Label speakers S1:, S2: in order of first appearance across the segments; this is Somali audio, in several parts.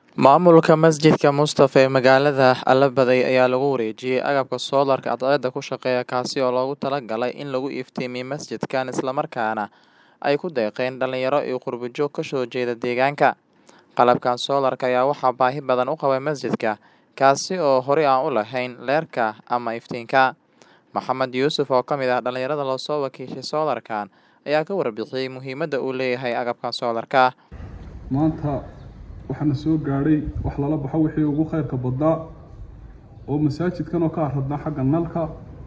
S1: Maamulka masjidka Mustafa ee magaalada Allahabad ayaa lagu wareejiyay agabka soolarka cadceedda ku shaqeeya kaasi oo loogu talagalay in lagu iftiimiyo masjidkan isla markaana ay ku deeqeen dhalinyaro iyo qurbo-joog ka soo jeeda deegaanka. Qalabkan soolarka ayaa waxaa baahi badan u qabay masjidka, kaasi oo horey aan u lahayn leerka ama iftiinka. Maxamed Yuusuf oo ka mid ah dhalinyarada loo soo wakiishay soolarkan ayaa ka warbixiyay muhiimadda uu leeyahay agabkan soolarka.
S2: maanta waxaana soo gaadhay wax lala baxo wixii ugu khayrka badnaa oo masaajidkan oo ka aradnaa xagga nalka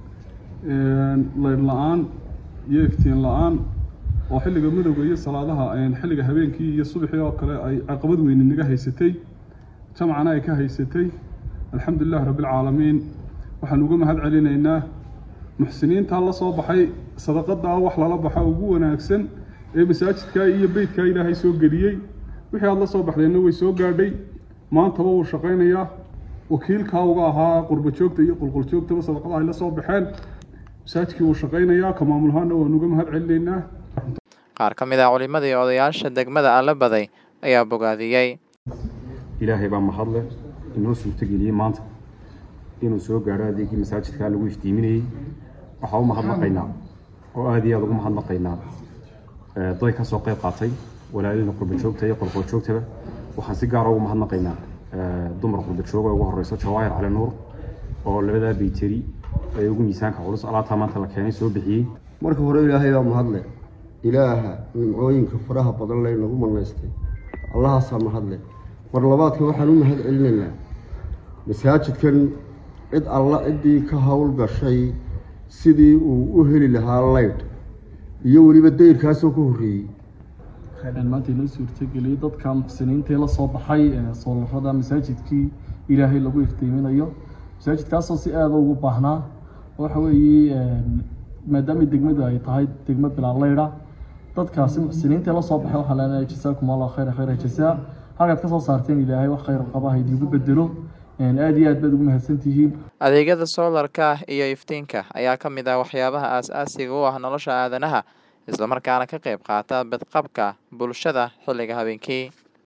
S2: leydh la-aan iyo iftiin la-aan oo xilliga midowga iyo salaadaha xilliga habeenkii iyo subaxii oo kale ay caqabad weyni naga haysatay jamcana ay ka haysatay alxamdulilahi rabbilcaalamiin waxaan uga mahad celinaynaa muxsiniintaa la soo baxay sadaqadaa wax lala baxo ugu wanaagsan ee masaajidkaa iyo beytkaa ilaahay soo geliyey wixii aada la soo baxdeenna way soo gaadhay maantaba wuu shaqaynayaa wakiilkaa uga ahaa qurbo-joogta iyo qulqul-joogtaba sadaqada ay la soo baxeen masaajidkii wuu shaqaynayaa ka maamulahaana waan uga mahad celinaynaa
S1: Qaar ka mid ah culimada iyo odayaasha degmada Allahabad ayaa bogaadiyey.
S3: ilaahay baa mahadle inoo suurtageliyey maanta inuu soo gaadho adeegii masaajidkaa lagu iftiiminayey waxaa u mahadnaqaynaa oo aada iyo aada ugu mahadnaqaynaa day ka soo qayb qaatay walaalina qurba-joogta iyo qolqol-joogtaba waxaan si gaara ugu mahadnaqaynaa dumar qurba-joog ee ugu horeyso jawaahir cali nuur oo labadaa bayteri ee ugu miisaanka culus alaabtaa maanta la keenay soo bixiyey
S4: marka hore ilaahay baa mahadle ilaaha nimcooyinka faraha badan leh nagu manaystay allahaasaa mahadle mar labaadka waxaan u mahad celinaynaa masaajidkan cid alla ciddii ka howl gashay sidii uu u heli lahaa laydh iyo weliba dayrkaasoo ka horreeyey
S5: maanta inoo suurtageliyey dadka muxsiniintii la soo baxay soolarada masaajidkii ilaahay lagu iftiiminayo masaajidkaasoo si aada ugu baahnaa waxa weeye maadaama degmadu ay tahay degmo bilaa leydha dadkaasi muxsiniintii lasoo baxay waxaa leenahay jasaakum allah khayra khayra jasaa halkaad ka soo saarteen ilaahay wax khayr qaba ha idiinku bedelo aada iyo aad baad ugu mahadsantihiin
S1: Adeegyada soolarka iyo iftiinka ayaa ka mid ah waxyaabaha aas-aasiga u ah nolosha aadanaha isla markaana ka qayb qaata badqabka bulshada xilliga habeenkii.